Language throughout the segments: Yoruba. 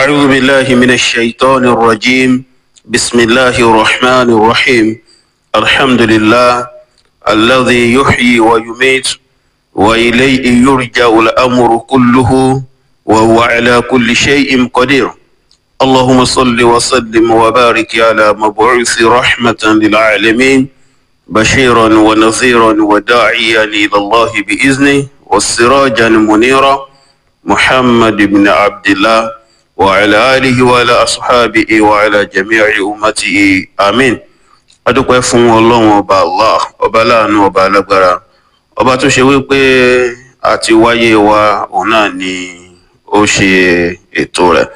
أعوذ بالله من الشيطان الرجيم بسم الله الرحمن الرحيم الحمد لله الذي يحيي ويميت وإليه يرجع الأمر كله وهو على كل شيء قدير اللهم صل وسلم وبارك على مبعوث رحمة للعالمين بشيرا ونذيرا وداعيا إلى الله بإذنه والسراجا منيرا محمد بن عبد الله وعلى آله وعلى أصحابه وعلى جميع أمته آمين adúpẹ́ fún ọlọ́run ọba allah ọba láàánú ọba alágbára ọba tó ṣe wípé àti wáyé wa òun náà ni ó ṣe ètò rẹ̀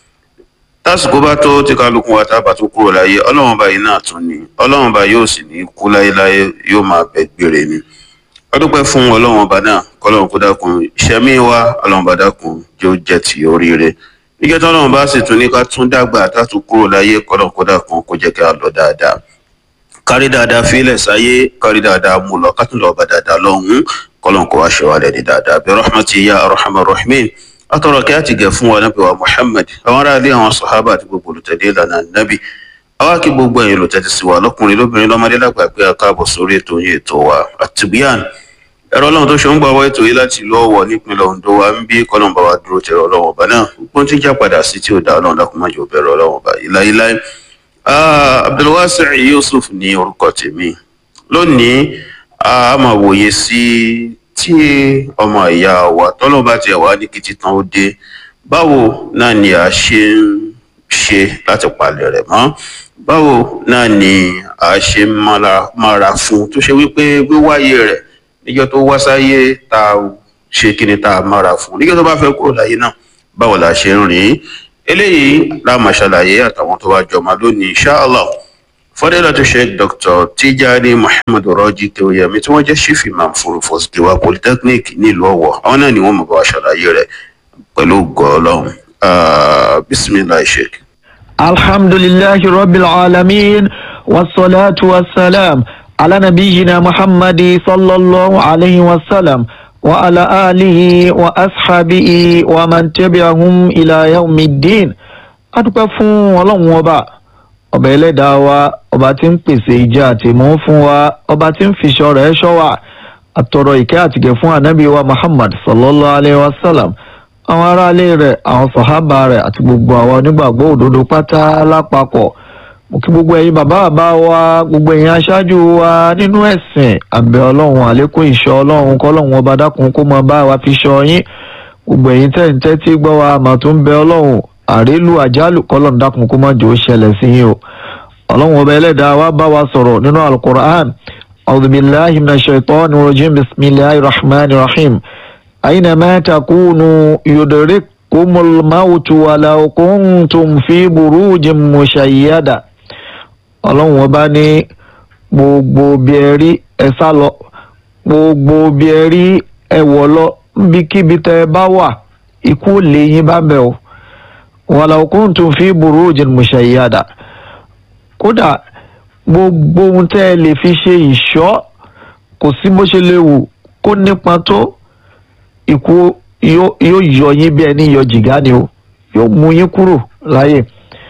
tásìkò bá tó tí kálukú wa tá a bá tó kúrò láyé ọlọ́run ọba yìí náà tún ni ọlọ́run ọba yóò sì ní kú láyéláyé yóò máa bẹ gbére ni adúpẹ́ fún ọlọ́run ọba náà kọ́lọ́run kó dákun ìṣẹ́mí wa ọlọ́run ọba dákun yóò jẹ́ ti oríire nígbà tí ọlọ́run bá sì tún ní ká tún dàgbà tá a tún kúrò láyé kọ́lọ́run kó dákun kó jẹ́ ká lọ dáadáa kárí dáadáa fílẹ̀ sáyé kárí dáadáa mú lọ ká tún lọ bá dáadáa lọ́hùn kọ́lọ́n kó wá ṣe wá lẹ́ni dáadáa bí rahmati ya arhamar rahimin atọ́rọ̀ kí á ti gẹ̀ fún wa nábì wa muhammad àwọn ará ilé àwọn sàhábà àti gbogbo olùtẹ̀lé ìlànà nábì àwa kí gbogbo ẹ̀yin olùtẹ̀tẹ̀ sí wa lọ́kùnrin lóbìnrin lọ́mọdé lágbà pé a káàbọ̀ sórí ètò yìí ètò wa àtìbíyàn ẹ̀rọ ọlọ́run tó ṣe ń gbà wá ètò yìí láti ìlú ọ̀wọ̀ nípínlẹ̀ ondo wa ń bí kọ́lọ́n bá wa dúró tẹ̀rọ ọlọ́run ọba náà gbọ́n tí ń já padà sí tí ò dá ọlọ́run dákúmájò bẹ̀rẹ̀ ọlọ́run ọba ìláyíláyé abdulwasi yusuf ní orúkọ tèmi lónìí a máa wòye sí tí ọmọ ìyá wa tọ́lọ́ba tiẹ̀ wá ní kìtì tán ó dé báwo náà ni a ṣe ń ṣe láti palẹ̀ rẹ̀ mọ́ báwo náà ni a ṣe ń mára fún tó ṣe wípé wíwáyé rẹ̀ níjọ́ tó wá sáyé tá a ṣe kí ni tá a mára fún níjọ́ tó bá fẹ́ kúrò láyé náà báwo la ṣe ń rìn eléyìí la máa ṣàlàyé àtàwọn tó bá jọmọ lónìí inshallah fọdẹ́lá sheikh dr tijani muhammed rọ́jí kéwòyẹmí tí wọ́n jẹ́ chief imam fún fosdiwa polytechnic nílùú ọ̀wọ̀ àwọn náà ni wọ́n mọ̀ bá wa ṣàlàyé rẹ̀ pẹ̀lú gọ́ọ̀lọ́hún bisimilahi sheikh. alhamdulillahi rabbil alamin wasalaatu wasalaam ala nabiyina muhammadi sallallahu alayhi wa sallam. وعلى آله وأصحابه ومن تبعهم إلى يوم الدين adúpẹ́ fún ọlọ́run ọba ọba ẹlẹ́dàá wa ọba tí ń pèsè ìjà àtìmọ́ fún wa ọba tí ń fiṣọ́ rẹ̀ ṣọ́ wa àtọ̀rọ̀ ìkẹ́ àtìgẹ̀ fún ànábì wa muhammad sallallahu alayhi wa sallam àwọn aráalé rẹ̀ àwọn sọ̀hábà rẹ̀ àti gbogbo àwọn onígbàgbọ́ òdodo pátá lápapọ̀ mo kí gbogbo ẹ̀yin bàbá bàbá wa gbogbo ẹ̀yin aṣáájú wa nínú ẹ̀sìn àbẹ̀ ọlọ́run àlékún ìṣọ́ ọlọ́run kọ́lọ́run ọba dákun kó máa bá wa fi ṣọ́ yín gbogbo ẹ̀yin tẹ̀ǹtẹ́ tí gbọ́ wa mà tún bẹ ọlọ́run àrélù àjálù kọ́lọ́run dákun kó má jò ó ṣẹlẹ̀ sí yín o ọlọ́run ọba ẹlẹ́dàá wa bá wa sọ̀rọ̀ nínú alukur'an auzubillahi minash shaitani rajim bisimilahi rahman rahim aynama takunu yudrikkumul mautu walau kuntum fi burujin mushayyada ọlọ́run ọba ní gbogbo bí ẹ rí ẹ sá lọ gbogbo bí ẹ rí ẹ wọ̀ lọ níbikíbi tẹ ẹ bá wà ikú ò lè yín bá bẹ̀ o walau kuntum fi burujin mushayyada kódà gbogbo ohun tẹ́ ẹ lè fi ṣe ìṣọ́ kò sí bó ṣe lè wù kó nípa tó ikú yóò yọ yín bí ẹni yọ jìgá ni o yóò mú yín kúrò láyè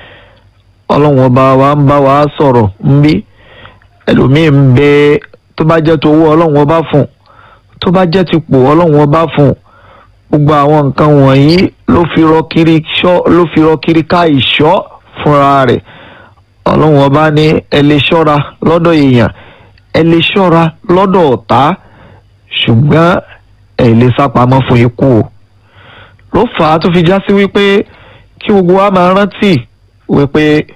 ọlọ́run ọba wa ń bá wa sọ̀rọ̀ ń bí ẹlòmíì ń bẹ tó bá jẹ́ tó owó ọlọ́run ọba fún tó bá jẹ́ ti pò ọlọ́run ọba fún gbogbo àwọn nǹkan wọ̀nyí ló fi rọ kiri ṣọ́ ló fi rọ kiri ká ìṣọ́ fúnra rẹ̀ ọlọ́run ọba ní ẹ lè ṣọ́ra lọ́dọ̀ èèyàn ẹ lè ṣọ́ra lọ́dọ̀ ọ̀tá ṣùgbọ́n ẹ lè sápamọ́ fún ikú o ló fà á tó fi já sí wípé kí gbogbo wa máa rántí wípé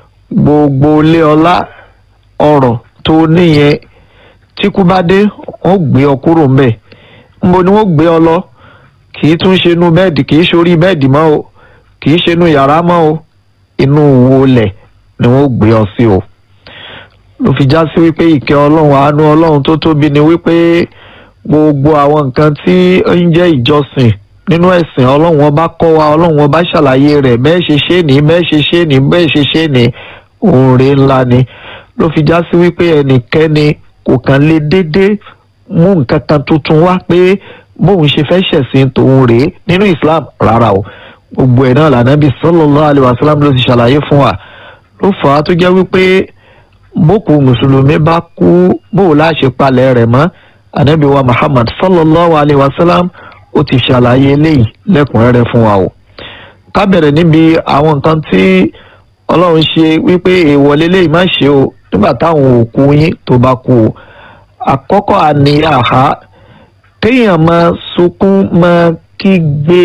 gbogbo ilé ọlá ọrọ̀ tó níyẹn tí kú bá dé wọ́n gbé ọ kúrò ńbẹ̀ ńbo ni wọ́n gbé ọ lọ kì í tún ṣe inú bẹ́ẹ̀dì kì í ṣorí bẹ́ẹ̀dì mọ́ o kì í ṣe inú yàrá mọ́ o inú wo lẹ̀ ni wọ́n gbé ọ sí o ló fi já sí wípé ìkẹ́ ọlọ́run àánú ọlọ́run tó tóbi ni wípé gbogbo àwọn nǹkan tí ń jẹ́ ìjọsìn nínú ẹ̀sìn ọlọ́run ọba kọ́ wa ọlọ́run ọba ṣàlàyé rẹ̀ bẹ́ẹ̀ ṣe ṣe ní bẹ́ẹ̀ ṣe ṣe ní bẹ́ẹ̀ ṣe ṣe ní oore ńlá ni ló fi já sí wípé ẹnikẹ́ni kò kàn lè déédéé mú nǹkan kan tuntun wá pé bóun ṣe fẹ́ ṣẹ̀sìn tòun rèé nínú Islam rárá o gbogbo ẹ̀ náà lànàbí sallallahu alaihi wasallam ló ti ṣàlàyé fún wa ló fà á tó jẹ́ wípé bókù mùsùlùmí bá kú bóò láṣẹ palẹ̀ rẹ̀ mọ́ ànábì wa muhammad sallallahu alaihi wasallam ó ti ṣàlàyé eléyìí lẹ́kùnrẹ́rẹ́ fún wa o ká bẹ̀rẹ̀ níbi àwọn nǹkan tí ọlọ́run ṣe wípé èèwọ̀ lélẹ́yìí má ṣe o nígbà táwọn òkú yín tó bá kú o àkọ́kọ́ àníyàhá kéèyàn máa sunkún máa kígbe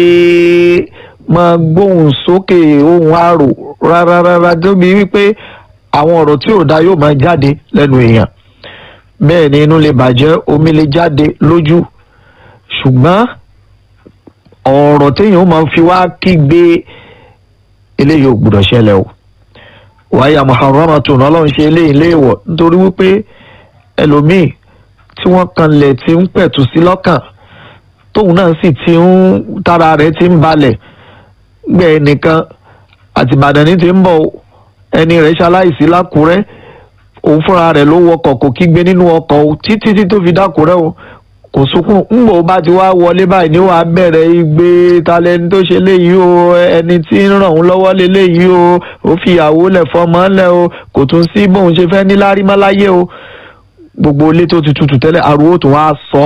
máa gbóhùn sókè ohùn àrò rárárárá débi wípé àwọn ọ̀rọ̀ tí ò dá yóò máa jáde lẹ́nu èèyàn bẹ́ẹ̀ ni inú lè bàjẹ́ omi lè jáde lójú ṣùgbọ́n ọ̀rọ̀ téèyàn máa fi wá kígbe eléyìí ò gbúdọ̀ ṣẹlẹ̀ o wáyà muharramatun ọlọ́run ṣe eléyìí léèwọ̀ nítorí wípé ẹlòmíì tí wọ́n kanlẹ̀ ti ń pẹ̀tù sí lọ́kàn tóun náà sì ti ń tára rẹ̀ ti ń balẹ̀ gbẹ ẹnìkan àti Ìbàdàn ní ti ń bọ̀ ẹni rẹ̀ ṣaláìsí lákùrẹ́ òun fúnra rẹ̀ ló wọkọ̀ kò kígbe nínú ọkọ̀ o títí tí tó fi dákùrẹ́ o kò sunkún ńgbò bá ti wá wọlé báyìí ni wàá bẹ̀rẹ̀ igbe talẹ́ni tó ṣe léyìí o ẹni tí ń ràn òun lọ́wọ́ léléyìí o ó fi ìyàwó lẹ̀ fọmọ lẹ̀ o kò tún sí bóun ṣe fẹ́ ní lárí mọ́ láyé o gbogbo ilé tó ti tutù tẹ́lẹ̀ ariwo tó wá sọ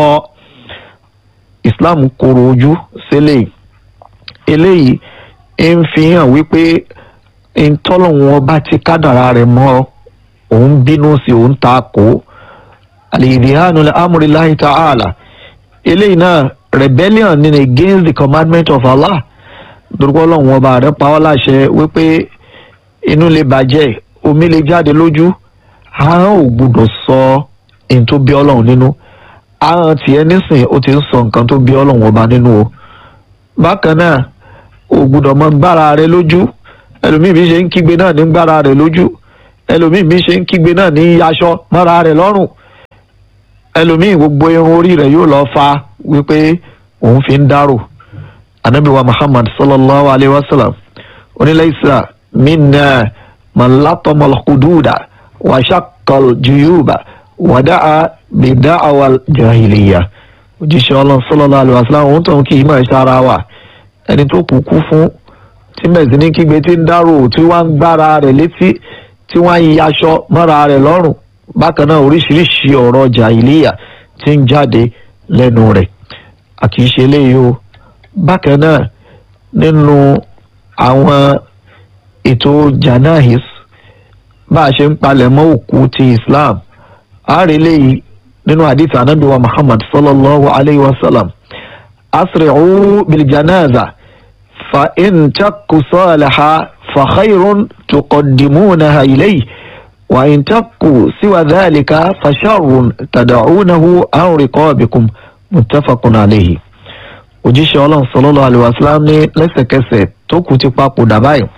Islam kòrò ojú sílẹ̀ eléyìí ń fi hàn wípé ntọ́lọ́hún ọba ti kádàrá rẹ̀ mọ́ òun bínú sí òun ta kó alìdíhánu amúriláhi ta'ala eléyìí náà rebellion ni against the commandment of Allah dúró ọlọ́run ọba rẹ̀ pa ọ́ láṣẹ wípé inú lè bàjẹ́ omi lè jáde lójú ahọ́n ò gbúdọ̀ sọ ohun tó bí ọlọ́run nínú ahọ́n tiẹ̀ nísìn ó ti ń sọ nǹkan tó bí ọlọ́run ọba nínú o bákan náà ò gbúdọ̀ mọ gbára rẹ lójú ẹlòmíì bí ṣe ń kígbe náà ní gbára rẹ lójú ẹlòmíì bí ṣe ń kígbe náà ní aṣọ mọ́ra rẹ lọ́rùn ẹlòmíì gbogbo irun orí rẹ yóò lọ fa wípé òun fi ń dárò anabi wa muhammad sallallahu alayhi wa sallam onílẹ̀sà minna man latama al-hududa wa shaqqa al-juyuba wa da'a bi da'wa al-jahiliya òjíṣẹ́ ọlọ́run sallallahu alayhi wa sallam òun tó ń kí í máa ṣára wa ẹni tó kú kú fún tí mẹ̀sìn ní kígbe tí ń dárò tí wọ́n ń gbára rẹ̀ létí tí wọ́n ń yaṣọ mọ́ra rẹ̀ lọ́rùn bákan náà oríṣiríṣi ọ̀rọ̀ jàìlíyà tí ń jáde lẹ́nu rẹ̀ àkìíṣe eléyìí o bákan náà nínú àwọn ètò janahis bá a ṣe ń palẹ̀ mọ́ òkú ti Islam àárẹ̀ eléyìí nínú àdìsí anábì wa Muhammad sallallahu alayhi wa sallam asri'u bil janaza fa in takku salaha fa khayrun tuqaddimunaha ilayhi wa in takku siwa dhalika fa sharrun tad'unahu an riqabikum muttafaqun alayhi òjíṣẹ́ ọlọ́run sallallahu alaihi wasallam ní lẹ́sẹ̀kẹsẹ̀ tó kù ti papòdà báyìí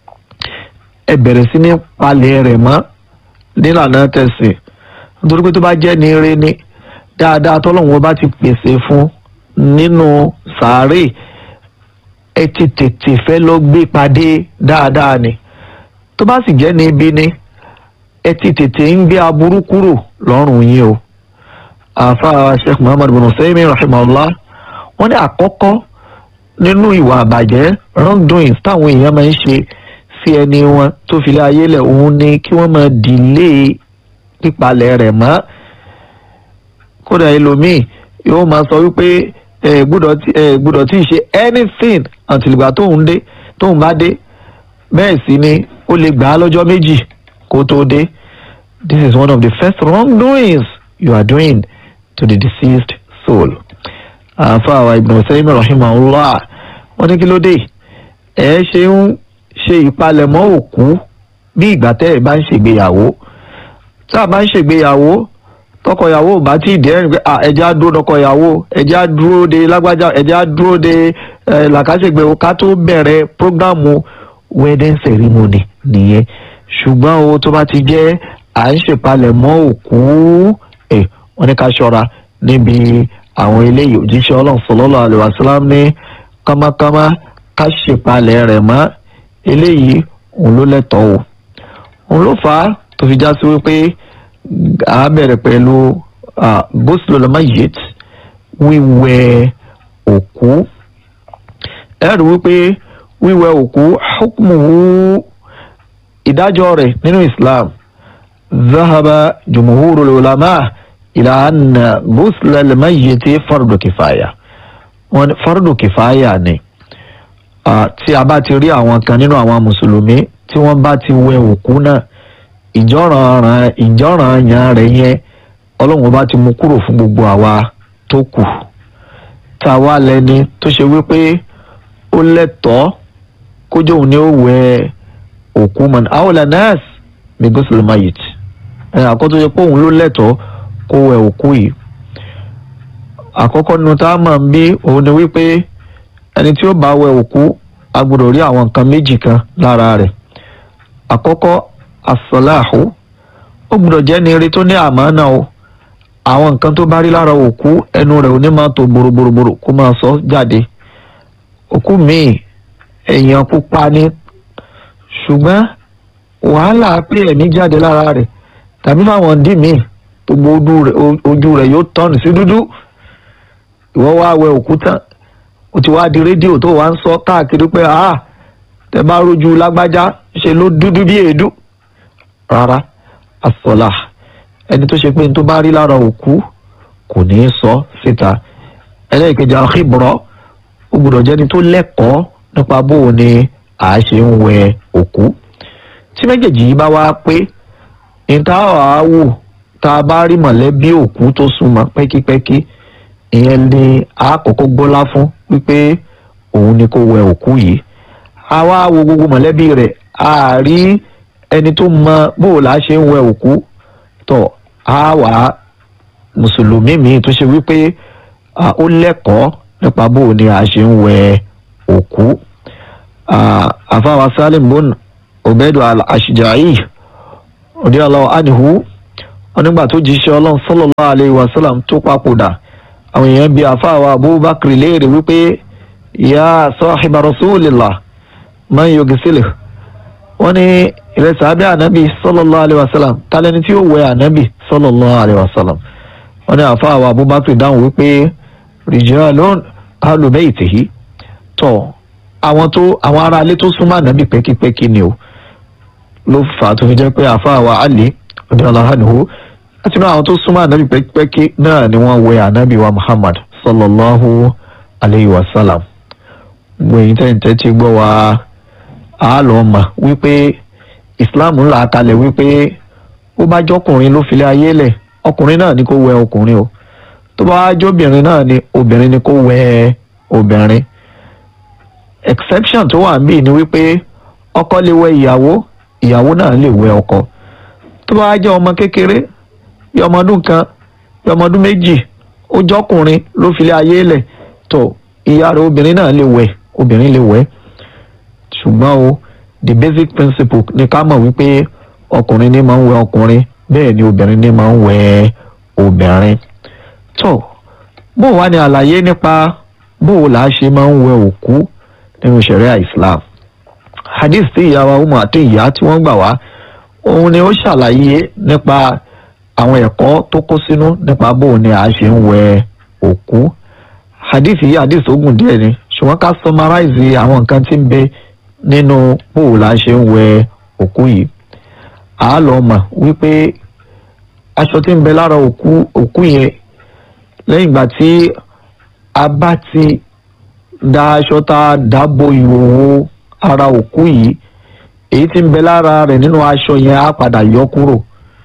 ẹ bẹ̀rẹ̀ sí ní palẹ̀ rẹ̀ mọ́ nílànà tẹ̀sìn nítorí pé tó bá jẹ́ ní eré ní dáadáa tọ́lọ́run bá ti pèsè fún nínú sàárè ẹ ti tètè fẹ́ lọ gbé padé dáadáa ni tó bá sì jẹ́ ní ibi ni ẹ ti tètè ń gbé aburú kúrò lọ́rùn yín o àfa sheikh muhammad bin Usaymin rahimahullah wọ́n ní àkọ́kọ́ nínú ìwà àbàjẹ́ wrongdoings táwọn èèyàn máa ń ṣe sí ẹni wọn tó fi lé ayé lẹ̀ òun ni kí wọ́n máa dìlé pípalẹ̀ rẹ̀ mọ́ kódà ẹlòmíì yóò máa sọ wípé ẹ gbọ́dọ̀ tí ẹ gbọ́dọ̀ tí ì ṣe anything until ìgbà tóun dé tóun bá dé bẹ́ẹ̀ sì ni ó lè gbà á lọ́jọ́ méjì kó tó dé this is one of the first wrongdoings you are doing to the deceased soul àfàwà Ibn Usaymin rahimahullah wọ́n ní kí ló dé ẹ ṣe ń ṣe ìpalẹ̀mọ́ òkú bí ìgbà tẹ́ ẹ bá ń ṣègbéyàwó tá a bá ń ṣègbéyàwó tọkọyàwó ò bá tí ì dẹ́rìn pé ẹja dúró tọkọyàwó ẹja dúró de lágbájá ẹja dúró de làkàṣègbè ká tó bẹ̀rẹ̀ prógrámù wedding ceremony nìyẹn ṣùgbọ́n o tó bá ti jẹ́ à ń ṣèpalẹ̀mọ́ òkú ẹ̀ wọ́n ní ká ṣọ́ra níbi àwọn eléyìí òjíṣẹ́ ọlọ́run sallallahu alaihi wasallam ní kámákámá ká ṣèpalẹ̀ rẹ̀ mọ́ eléyìí òun ló lẹ́tọ̀ọ́ o òun ló fà á tó fi já sí wípé a bẹ̀rẹ̀ pẹ̀lú ghuslul mayyit wíwẹ̀ òkú ẹ rí wípé wíwẹ̀ òkú hukmuhu ìdájọ́ rẹ̀ nínú islam zahaba jumhurul ulama ila anna ghusla al-mayyiti fardu kifaya wọn ní fardu kifaya ni Ah, tí a bá ti rí àwọn kan nínú àwọn mùsùlùmí tí wọ́n bá ti wẹ̀ òkú náà ìjọ́ràn ìjọ́ràn yàn rẹ̀ yẹn ọlọ́run bá ti mú kúrò fún gbogbo àwa tó kù tá a wá lẹ́ni tó ṣe wípé ó lẹ́tọ̀ọ́ kójú òun ni ó wẹ̀ òkú mọ́ni àwòlá nurse mi gosel mayit ẹ̀ àkọ́tọ́ ṣe pé òun ló lẹ́tọ̀ọ́ kó wẹ̀ òkú yìí àkọ́kọ́ nínú tá a máa ń bí òun ni wípé ẹni tí ó bá wẹ̀ òkú a gbọ́dọ̀ rí àwọn nǹkan méjì kan lára rẹ̀ àkọ́kọ́ asọ́láàhù ó gbọ́dọ̀ jẹ́ ní eré tó ní àmánà o àwọn nǹkan tó bá rí lára òkú ẹnu rẹ̀ ò ní máa tó boroboroboro kó máa sọ jáde òkú míì èèyàn pupa ni ṣùgbọ́n wàhálà pé ẹ̀mí jáde lára rẹ̀ tàbí fáwọn dì míì gbogbo ojú rẹ̀ ojú rẹ̀ yóò tọ́nù sí dúdú ìwọ wá wẹ̀ òkú tán ó ti wá di rédíò tó wá ń sọ káàkiri pé ah tẹ bá rojú lágbájá ṣe ló dúdú bí èédú rárá asọlá ẹni tó ṣe pé ní tó bá rí lára òkú kò ní í sọ síta ẹlẹ́ẹ̀kejì àkíbọ̀rọ̀ ó gbọ́dọ̀ jẹ́ni tó lẹ́kọ̀ọ́ nípa bó o ní à á ṣe ń wẹ òkú tí méjèèjì yìí bá wá pé níta wàá wò tá a bá rí mọ̀lẹ́bí òkú tó súnmọ́ pẹ́kípẹ́kí ìyẹn ni a kọ́kọ́ gbọ́lá fún wípé òun ni kó wẹ òkú yìí a wá wo gbogbo mọ̀lẹ́bí rẹ̀ a rí ẹni tó mọ bóòlà ṣe ń wẹ òkú tọ̀ a wà mùsùlùmí míì tó ṣe wípé ó lẹ́kọ̀ọ́ nípa bóò ni a ṣe ń wẹ òkú àfáwà salim bon obedu al-ashja'i radiyallahu anhu onígbà tó jíṣẹ́ ọlọ́run sallallahu alayhi wa sallam tó papòdà àwọn èèyàn bíi àfáàwà abubakar léèrè wípé ya sahiba rasulillah man yughsiluhu wọ́n ní ìrẹsì abẹ́ ànábì sallallahu alayhi wa sallam tálẹ́ni tí ó wẹ ànábì sallallahu alayhi wa sallam wọ́n ní àfáàwà abubakar dáhùn wípé rijalun ahlu baytihi tọ̀ àwọn tó àwọn ará ilé tó súnmọ́ ànábì pẹ́kípẹ́kí ni o ló fà á tó fi jẹ́ pé àfáàwà ali radiyallahu anhu láti inú àwọn tó súnmọ́ ànábì pẹ́kípẹ́kí náà ni wọ́n wẹ ànábì wa muhammad sallallahu alayhi wa sallam gbẹ̀yìn tẹ́ǹtẹ́ ti gbọ́ wa á lọ mọ̀ wípé islam ń là á kalẹ̀ wípé ó bá jọkùnrin ló filẹ̀ ayé lẹ̀ ọkùnrin náà ni kó wẹ ọkùnrin o tó bá jọbìnrin náà ni obìnrin ni kó wẹ obìnrin exception tó wà níbí ni wípé ọkọ lè wẹ ìyàwó ìyàwó náà lè wẹ ọkọ tó bá jẹ́ ọmọ kékeré bí ọmọ ọdún kan bí ọmọ ọdún méjì ó jọkùnrin ló filẹ̀ ayé lẹ̀ tó ìyá rẹ̀ obìnrin náà lè wẹ̀ obìnrin lè wẹ̀ ṣùgbọ́n o the basic principle ni ká mọ̀ wípé ọkùnrin ní máa ń wẹ̀ ọkùnrin bẹ́ẹ̀ ni obìnrin ní máa ń wẹ̀ obìnrin tó bó wá ní àlàyé nípa bó là á ṣe máa ń wẹ̀ òkú nínú ṣẹ̀ríà Islam hadith tí ìyá wa Umu àti ìyá tí wọ́n gbà wá òun ni ó ṣàlàyé nípa àwọn ẹ̀kọ́ tó kó sínú nípa bó ni a ṣe ń wẹ̀ òkú hadith yìí hadith ogun díẹ̀ ni ṣùgbọ́n ká summarize àwọn nǹkan tí ń bẹ nínú bó la ṣe ń wẹ̀ òkú yìí à á lọ mọ̀ wípé aṣọ tí ń bẹ lára òkú òkú yẹn lẹ́yìn ìgbà tí a bá ti da aṣọ tá a dábò ìhòòhò ara òkú yìí èyí tí ń bẹ lára rẹ̀ nínú aṣọ yẹn á padà yọ kúrò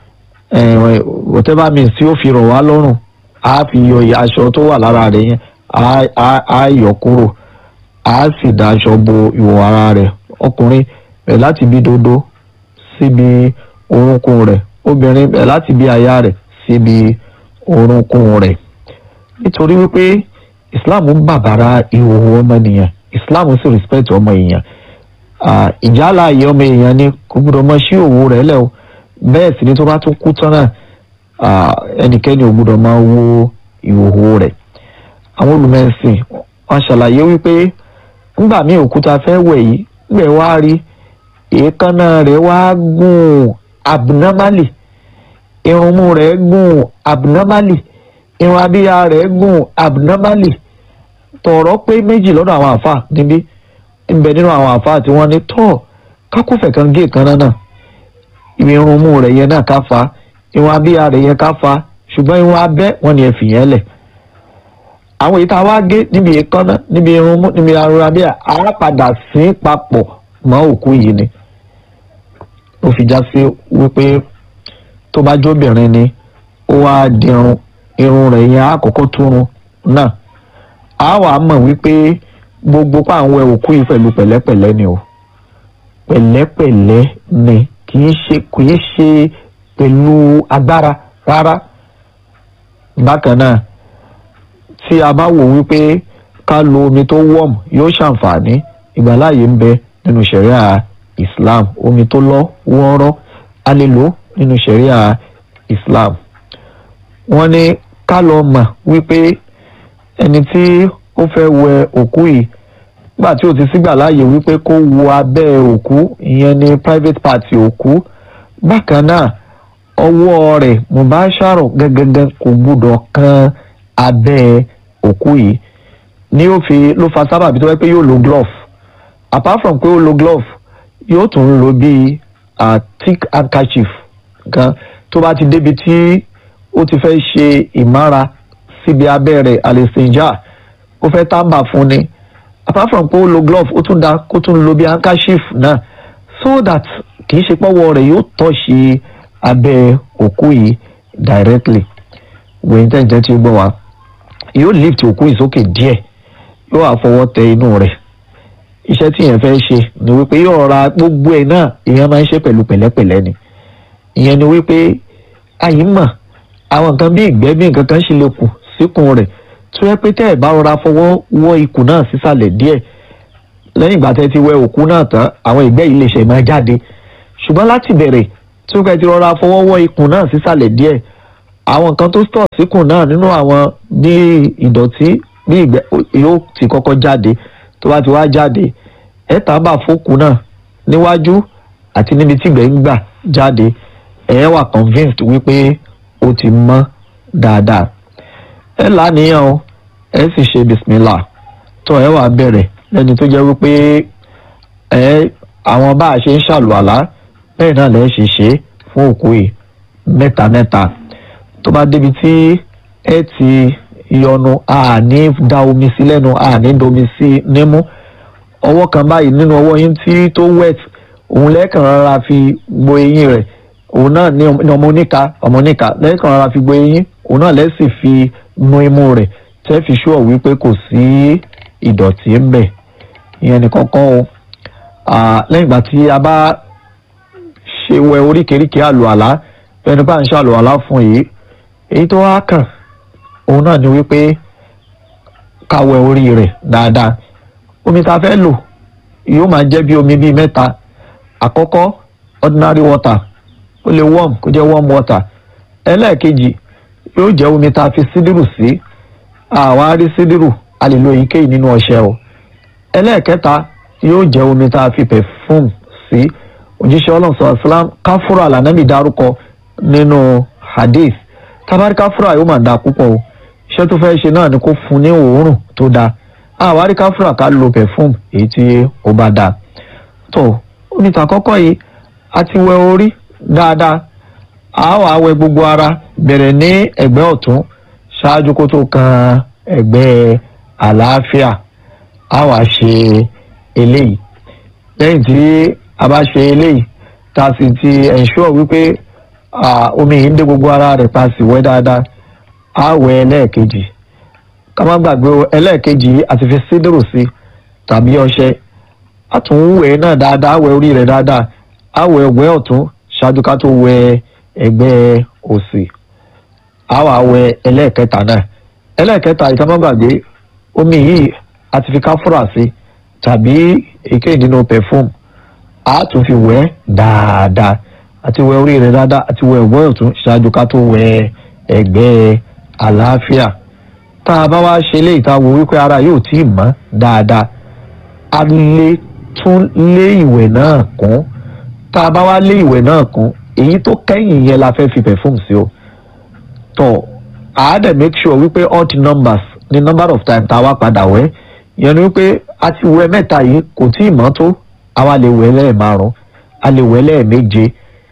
whatever means tí ó fi rọ̀ wá lọ́rùn á fi yọ aṣọ tó wà lára rẹ̀ yẹn á yọ kúrò á sì da aṣọ bo ìwọ̀ ara rẹ̀ ọkùnrin bẹ̀ láti bí dodo síbi orúnkún rẹ̀ obìnrin bẹ̀ láti bí aya rẹ̀ síbi orúnkún rẹ̀ nítorí wípé Islam ń bàbàrà ìhòòhò ọmọnìyàn Islam sì respect ọmọ èèyàn ìjálá ayé ọmọ èèyàn ni kò gbọdọ̀ mọ sí òwò rẹ̀ lẹ́ o bẹ́ẹ̀ sì ni tó bá tún kú tán náà ẹnikẹ́ni ò gbọdọ̀ máa wo ìhòòhò rẹ̀ àwọn olùmẹ̀sìn wọn ṣàlàyé wípé nígbà míì òkúta fẹ́ wẹ̀ yìí gbẹ̀ wá rí èékánná rẹ̀ wá gùn abnormally irunmú rẹ̀ gùn abnormally irun abíyá rẹ̀ gùn abnormally tọ̀rọ̀ pé méjì lọ́dọ̀ àwọn àfà níbí ń bẹ nínú àwọn àfáà tí wọ́n ní tọ́ kákófẹ̀ kan gé kan náà ibi irun mú rẹ̀ yẹn náà ká fa irun abíyá rẹ̀ yẹn ká fa ṣùgbọ́n irun abẹ́ wọn ni ẹ fìyẹn lẹ̀ àwọn èyí tá a wá gé níbi èékánná níbi irun mú níbi irun abíyá á padà sí papọ̀ mọ́ òkú yìí ni ó fi já sí wípé tó bá jóbìnrin ni ó wá dirun irun rẹ̀ yẹn á kọ́kọ́ túrun náà á wàá mọ̀ wípé gbogbo pàwọn òkú yìí pẹ̀lú pẹ̀lẹ́pẹ̀lẹ́ ni o pẹ̀lẹ́pẹ̀lẹ́ ni kì í ṣe kì í ṣe pẹ̀lú agbára rárá bákan náà tí a bá wò wípé ká lo omi tó warm yóò ṣàǹfààní ìgbàláàyè ń bẹ nínú ṣẹ̀ríà Islam omi tó lọ́ wọ́ọ́rọ́ a lè lò nínú ṣẹ̀ríà Islam wọ́n ní ká lọ mọ̀ wípé ẹni tí ó fẹ́ wẹ òkú yìí nígbà tí ó ti sígbà láàyè wípé kó wo abẹ́ òkú ìyẹn ní private party òkú bákan náà ọwọ́ rẹ̀ mubasharo gẹ́gẹ́gẹ́ kò gbúdọ̀ kan abẹ́ òkú yìí ní ó fi ló fa sábàbí tó wẹ́ pé yóò lo glove apart from pé ó lo glove yóò tún lo bíi uh, thick handkerchief kan tó bá ti débi tí ó ti fẹ́ ṣe ìmára síbi abẹ́ rẹ̀ àlèsèjà ó fẹ́ tábà fún ni apart from pé ó lo glove ó tún da kó tún lo bí handkerchief náà so that kì í ṣe pọ́wọ́ rẹ̀ yóò tọ́ ṣe abẹ́ òkú yìí directly wẹ̀yìn tẹ̀jẹ̀ tí ó gbọ́ wa yóò lift òkú yìí sókè díẹ̀ yóò wá fọwọ́ tẹ inú rẹ̀ iṣẹ́ tí yẹn fẹ́ ṣe ni wípé yóò ra gbogbo ẹ̀ náà ìyẹn máa ń ṣe pẹ̀lú pẹ̀lẹ́pẹ̀lẹ́ ni ìyẹn ni wípé àyè mọ̀ àwọn nǹkan bí ìgbẹ́ bí nǹkan kan ṣe lè kù síkùn rẹ̀ tó yẹ pé tẹ́ ẹ̀ bá rọra fọwọ́ wọ́ ikùn náà sísàlẹ̀ díẹ̀ lẹ́yìn ìgbà tẹ́ ti wẹ òkú náà tán àwọn ìgbẹ́ yìí lè ṣe máa jáde ṣùgbọ́n láti bẹ̀rẹ̀ tí ó kẹ́ ti rọra fọwọ́ wọ́ ikùn náà sísàlẹ̀ díẹ̀ àwọn nǹkan tó stọ̀ síkùn náà nínú àwọn bí ìdọ̀tí bí ìgbẹ́ yóò ti kọ́kọ́ jáde tó bá ti wá jáde ẹ̀ tábà fókù náà níwájú àti níbi tí ìgbẹ́ ń gbà jáde ẹ̀ wà convinced wípé ó ti mọ́ dáadáa ẹ lánìyàn o ẹ sì ṣe bismillah tó ẹ wà bẹ̀rẹ̀ lẹ́ni tó jẹ́ wípé ẹ àwọn bá a ṣe ń ṣàlùwàlá bẹ́ẹ̀ náà lẹ́ ṣe ṣe fún òkú yìí mẹ́ta mẹ́ta tó bá débi tí ẹ ti yọnu àní da omi sí lẹ́nu àní domi sí nímú ọwọ́ kan báyìí nínú ọwọ́ yín tí tó wet òun lẹ́ẹ̀kan rárá fi gbo eyín rẹ̀ òun náà ní ọmọ oníka ọmọ oníka lẹ́ẹ̀kan rárá fi gbo eyín òun náà lẹ́sì fi nu imú rẹ̀ tẹ́ fi ṣúọ̀ wípé kò sí ìdọ̀tí ń bẹ̀ ìyẹn nìkan kan o lẹ́yìn ìgbà tí a bá ṣe wẹ oríkèéríkèé àlùalá fẹni bá ń ṣe àlùalá fún yìí èyí tó wá kàn òun náà ni wípé ká wẹ orí rẹ̀ dáadáa omi tá a fẹ́ lò yóò máa jẹ́ bí omi bíi mẹ́ta àkọ́kọ́ ordinary water ó lè warm kó jẹ́ warm water ẹlẹ́ẹ̀kejì yóò jẹ́ omi tá a fi sídìrù sí àwa rí sídìrù a lè lo èyíkéyìí nínú ọṣẹ o ẹlẹ́ẹ̀kẹta yóò jẹ́ omi tá a fi perfume sí òjíṣẹ́ ọlọ́run sọ̀rọ̀ islam káfúrà lànàmì dárúkọ nínú hadith tabari káfúrà yóò máa da púpọ̀ o iṣẹ́ tó fẹ́ ṣe náà ni kó fún ní òórùn tó dáa àwa rí káfúrà ká lo perfume èyí tí ó bá dáa tó omi tàkọ́kọ́ yìí a ti wẹ orí dáadáa a wá wẹ gbogbo ara bẹ̀rẹ̀ ní ẹ̀gbẹ́ ọ̀tún ṣáájú kó tó kan ẹ̀gbẹ́ àlàáfíà a wá ṣe eléyìí lẹ́yìn tí a bá ṣe eléyìí tá a sì ti ensure wípé omi yìí ń dé gbogbo ara rẹ̀ pa sì wẹ́ dáadáa a wẹ ẹlẹ́ẹ̀kejì ká má gbàgbé ẹlẹ́ẹ̀kejì àti fi sídìrò sí tàbí ọṣẹ a tún wẹ̀ náà dáadáa wẹ orí rẹ̀ dáadáa a wẹ ẹ̀gbẹ́ ọ̀tún ṣáájú ká tó wẹ ẹ̀gbẹ́ òsì a wà wẹ ẹlẹ́ẹ̀kẹta náà ẹlẹ́ẹ̀kẹta ìtàmọ́gbàgbé omi yìí a ti fi káfúrà sí tàbí èké nínú perfume a tún fi wẹ̀ dáadáa àti wẹ orí rẹ̀ dáadáa àti wẹ ẹ̀gbẹ́ ọ̀tún ṣáájú ká tó wẹ ẹ̀gbẹ́ àlàáfíà tá a bá wá ṣe léyìí tá a wò wípé ara yóò tí ì mọ́ dáadáa a lè tún lé ìwẹ̀ náà kún tá a bá wá lé ìwẹ̀ náà kún èyí tó kẹ́yìn yẹn la fẹ́ fi perfume sí o tó a dẹ̀ make sure wípé odd numbers ní number of time tá a wá padà wẹ̀ ìyẹn ni wípé a ti wẹ̀ mẹ́ta yìí kò tí ì mọ́ tó àwa lè wẹ̀ lẹ́ẹ̀márùn a lè wẹ̀ lẹ́ẹ̀méje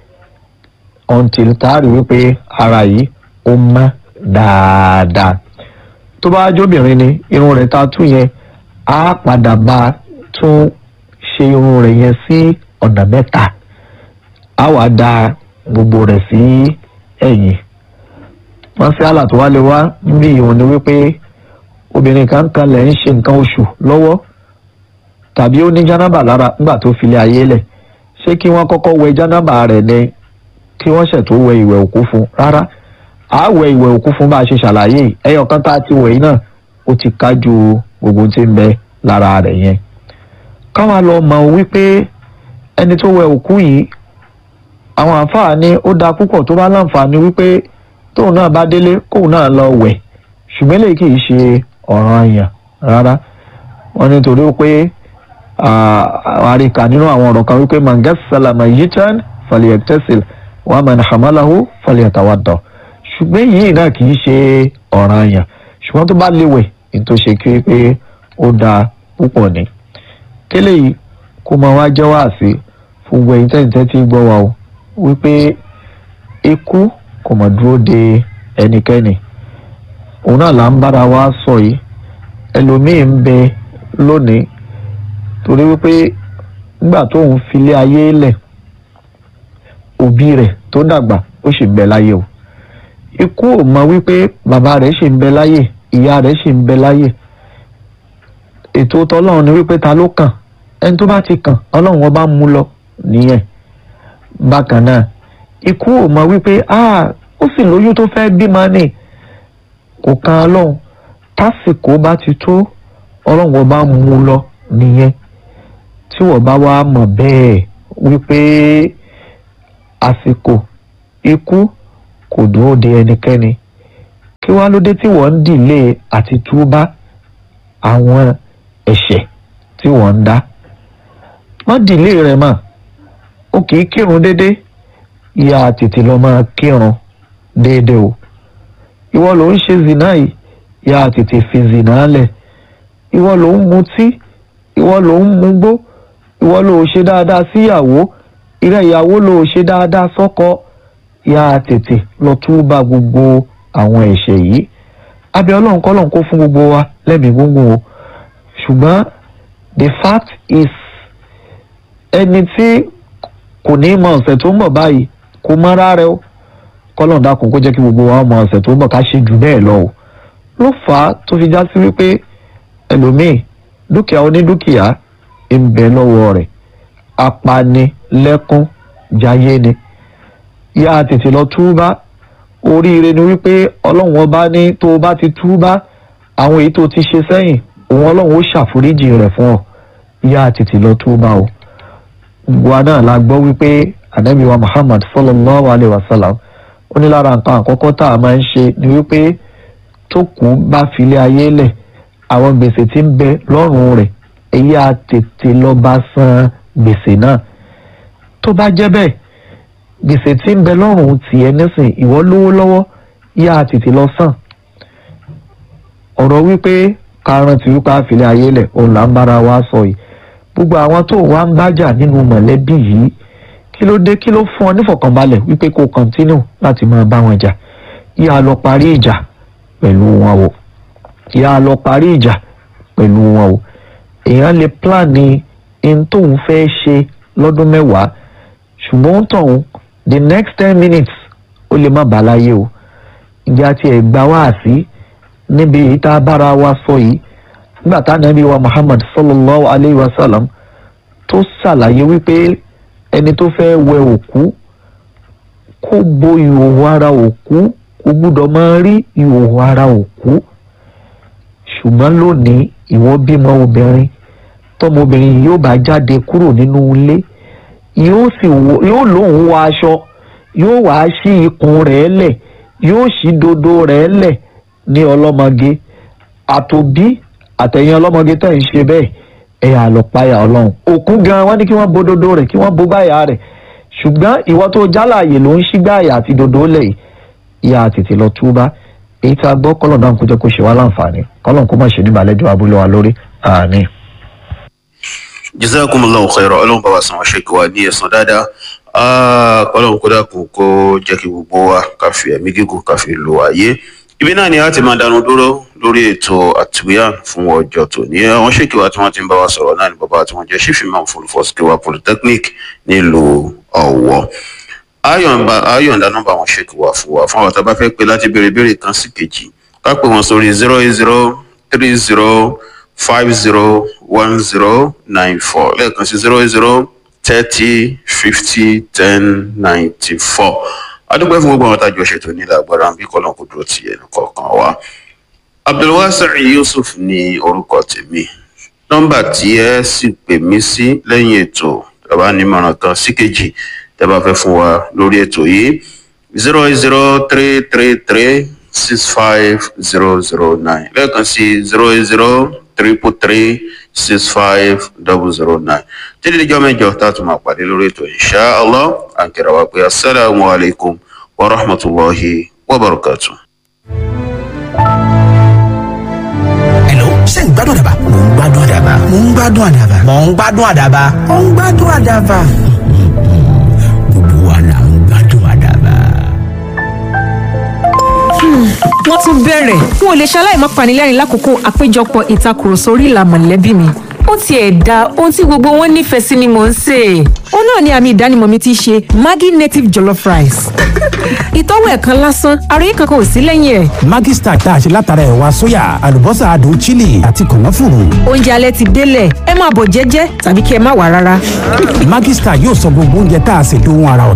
until taari wípé ara yìí ó mọ́ dáadáa tó bá jóbìnrin ni irun rẹ̀ ta tún yẹn á padà bá tún ṣe irun rẹ̀ yẹn sí ọ̀nà mẹ́ta á wà dá gbogbo rẹ̀ sí ẹ̀yìn wọ́n sí àlà tó wá lè wá bí ìhùn ni wípé obìnrin kan kan lẹ̀ ń ṣe nǹkan oṣù lọ́wọ́ tàbí ó ní jánábà lára nígbà tó filẹ̀ ayé lẹ̀ ṣé kí wọ́n kọ́kọ́ wẹ jánábà rẹ̀ ni kí wọ́n ṣẹ̀ tó wẹ ìwẹ̀ òkú fún rárá à wẹ ìwẹ̀ òkú fún bá a ṣe ṣàlàyé ẹyọ kan tá a ti wẹ̀ yìí náà ó ti kájú gbogbo tí ń bẹ lára rẹ̀ yẹn káwa lọ mọ̀ wípé ẹni tó wẹ òkú yìí àwọn àǹfààní ní ó dáa púpọ̀ tó bá láǹfààní wípé tóun náà bá délé kóun náà lọ wẹ̀ ṣùgbọ́n eléyìí kì í ṣe ọ̀ràn àyàn rárá wọ́n ní torí pé àríkà nínú àwọn ọ̀rọ̀ kan wípé man gassala mayyitan falyaktasil wa man hamalahu falyatawadda ṣùgbọ́n yìí náà kì í ṣe ọ̀ràn àyàn ṣùgbọ́n tó bá léwẹ̀ ní tó ṣe kí pé ó dáa púpọ̀ ni kélé yìí kó máa wá jẹ́ wáàsí fún gbogbo ẹ̀yin tẹ́ǹtẹ́ tí gbọ́ wa o wípé ikú kò mọ̀ dúró de ẹnikẹ́ni òun náà là ń bára wa sọ yìí ẹlòmíì ń bẹ lónìí torí wípé nígbà tóun filé ayé lẹ̀ òbí rẹ̀ tó dàgbà ó sì ń bẹ láyé o ikú ò mọ̀ wípé bàbá rẹ̀ sì ń bẹ láyé ìyá rẹ̀ sì ń bẹ láyé ètò tọlọ́run ni wípé ta ló kàn ẹni tó bá ti kàn ọlọ́run ọba mú lọ nìyẹn bákan náà ikú ò mọ̀ wípé ah ó sì lóyún tó fẹ́ bímọ ni kò kan ọlọ́run tásìkò bá ti tó ọlọ́run ọba mú lọ nìyẹn tí wọ́n bá wá mọ̀ bẹ́ẹ̀ wípé àsìkò ikú kò dúró de ẹnikẹ́ni kí wá ló dé tí wọ́n ń dìlé àti túbá àwọn ẹ̀ṣẹ̀ tí wọ́n ń dá má dìlé rẹ̀ mà ó kì í kírun déédéé ìyá tètè lọ máa kírun déédéé o ìwọ ló ń ṣe zina yìí ìyá tètè fi zina lẹ̀ ìwọ ló ń mutí ìwọ ló ń mugbó ìwọ ló ṣe dáadáa síyàwó ìrẹ ìyàwó ló ṣe dáadáa sọ́kọ ìyá tètè lọ túbà gbogbo àwọn ẹ̀ṣẹ̀ yìí abẹ́ ọlọ́run kọ́lọ́run kó fún gbogbo wa lẹ́mìí gúngún o ṣùgbọ́n the fact is ẹni tí kò ní mọ ọ̀sẹ̀ tó ń bọ̀ báyìí kò mọ rárẹ o kọ́lọ́run dákun kó jẹ́ kí gbogbo wa mọ ọ̀sẹ̀ tó ń bọ̀ ká ṣe jù bẹ́ẹ̀ lọ o ló fà á tó fi já sí wípé ẹlòmíì dúkìá onídúkìá ń bẹ lọ́wọ́ rẹ̀ apanilẹ́kún jayé ni yá tètè lọ túbá oríire ni wípé ọlọ́run ọba ní tó o bá ti túbá àwọn èyí tó ti ṣe sẹ́yìn òun ọlọ́run ó ṣàforíjì rẹ̀ fún ọ yá tètè lọ túbá o wa náà la gbọ́ wípé anabi wa muhammad sallallahu alayhi wa sallam ó ní lára nǹkan àkọ́kọ́ tá a máa ń ṣe ni wípé tó kù bá filé ayé lẹ̀ àwọn gbèsè tí ń bẹ lọ́rùn rẹ̀ èyí á tètè lọ bá san gbèsè náà tó bá jẹ́ bẹ́ẹ̀ gbèsè tí ń bẹ lọ́rùn tiẹ̀ nísìn ìwọ lówó lọ́wọ́ yá tètè lọ sàn ọ̀rọ̀ wípé karùn-ún tí wípé àfilé ayé lẹ̀ òun là ń bára wa sọ yìí gbogbo àwọn tó wá ń bájà nínú mọ̀lẹ́bí yìí kí ló dé kí ló fún ọ nífọ̀kànbalẹ̀ wípé kó kọ́ntínú láti máa bá wọn jà yá lọ parí ìjà pẹ̀lú wọn o yá lọ parí ìjà pẹ̀lú wọn o èèyàn lè plan ní in tóun fẹ́ ṣe lọ́dún mẹ́wàá ṣùgbọ́n tóun the next ten minutes ó lè má bàa láyé o ìjà tiẹ̀ gbà wá sí níbi ìta bára wa sọ yìí nígbà tá nàbí wa Muhammad sallallahu alayhi wa sallam tó ṣàlàyé wípé ẹni tó fẹ́ wẹ òkú kó bo ìhòòhò ara òkú kò gbúdọ̀ máa rí ìhòòhò ara òkú ṣùgbọ́n lónìí ìwọ bímọ obìnrin tọmọbìnrin yìí yóò bá jáde kúrò nínú ilé yóò sì yóò lóun wọ aṣọ yóò wá sí ikùn rẹ̀ lẹ̀ yóò sí dodo rẹ̀ lẹ̀ ní ọlọ́mọge àtòbí àtẹ̀yìn ọlọ́mọge tẹ̀ ń ṣe bẹ́ẹ̀ ẹ̀yà àlọ́pàyà ọlọ́run òkú gan wọ́n ní kí wọ́n bo dodo rẹ̀ kí wọ́n bo báyà rẹ̀ ṣùgbọ́n ìwọ tó jálàyè ló ń ṣí gbáyà àti dodo lẹ̀ yìí ìyá tètè lọ túbá èyí tá a gbọ́ kọ́lọ̀ náà kó jẹ́ kó ṣe wá láǹfààní kọ́lọ̀ kó má ṣe ní balẹ̀jọ́ abúlé wa lórí àmín. jazakumullahu khairan ọlọ́run bá wa san ọ̀ṣẹ́ kí wa ní ẹ̀san dáadáa ọlọ́run kó dákun kó jẹ́ kí gbogbo wa ká fi ẹ̀mí gígùn ká fi lo ayé ibi náà ni a ti máa dánu dúró lórí ètò àtúnyàn fún ọjọ́ tòní àwọn ṣèkì wa tí wọ́n ti ń bá wa sọ̀rọ̀ náà ni bàbá tí wọ́n jẹ́ ṣífìmọ̀ fúlùfọ́síkẹ́wà polytechnic nílùú ọ̀wọ́ ayọ̀ǹda nọ́mbà wọn ṣèkì wa fún wa fún àwọn tá a bá fẹ́ pé láti béèrè béèrè kan sí kejì ká pè wọ́n sórí zero eight zero three zero five zero one zero nine four lẹ́ẹ̀kan sí zero eight zero thirty fifty ten ninety four adúgbò fún gbogbo àwọn tájọ ṣètò nílẹ̀ agbára bí kọ́lọ́n kò dúró ti ẹnu kọ̀ọ̀kan wa abdulwasai yusuf ní orúkọ tèmi nọ́mbà tí ẹ sì pè mí sí lẹ́yìn ètò tàbá nímọ̀ràn kan sí kejì tẹ́ bá fẹ́ fún wa lórí ètò yìí zero eight zero three three three six five zero zero nine lẹ́ẹ̀kan sí zero eight zero triple three six five double zero nine títí díjọ́ mẹ́jọ tá a tún máa pàdé lórí ètò insha allah àǹkẹ́rẹ́ wa pé asalaamu alaykum wa rahmatulahi wa barakatu. Hello, ṣé ń gbádùn àdàbà? Mò ń gbádùn àdàbà. Mò ń gbádùn àdàbà. Mò ń gbádùn àdàbà. Mò ń gbádùn àdàbà. Gbogbo wa là ń gbádùn àdàbà. wọ́n tún bẹ̀rẹ̀ n ò lè ṣaláì má panilẹ́rìn lákòókò àpéjọpọ̀ ìtakùrọ̀sọ orí ìlà mọ̀lẹ́bí mi ó tiẹ̀ da ohun tí gbogbo wọn nífẹ̀ẹ́ sí ni mò ń sè é ó náà ni àmì ìdánimọ̀ mi ti ṣe maggi native jollof rice ìtọ́wò ẹ̀kan lásán àròyé kankan ò sí lẹ́yìn ẹ̀ Maggi Star tá a ṣe látara ẹ̀wà sóyà àlùbọ́sà adùn chili àti kànáfùrù. oúnjẹ alẹ́ ti délẹ̀ ẹ máa bọ̀ jẹ́jẹ́ tàbí kí ẹ má wà rárá. Maggi Star yóò sọ gbogbo oúnjẹ tá a ṣe dóhun ara ọ̀tọ̀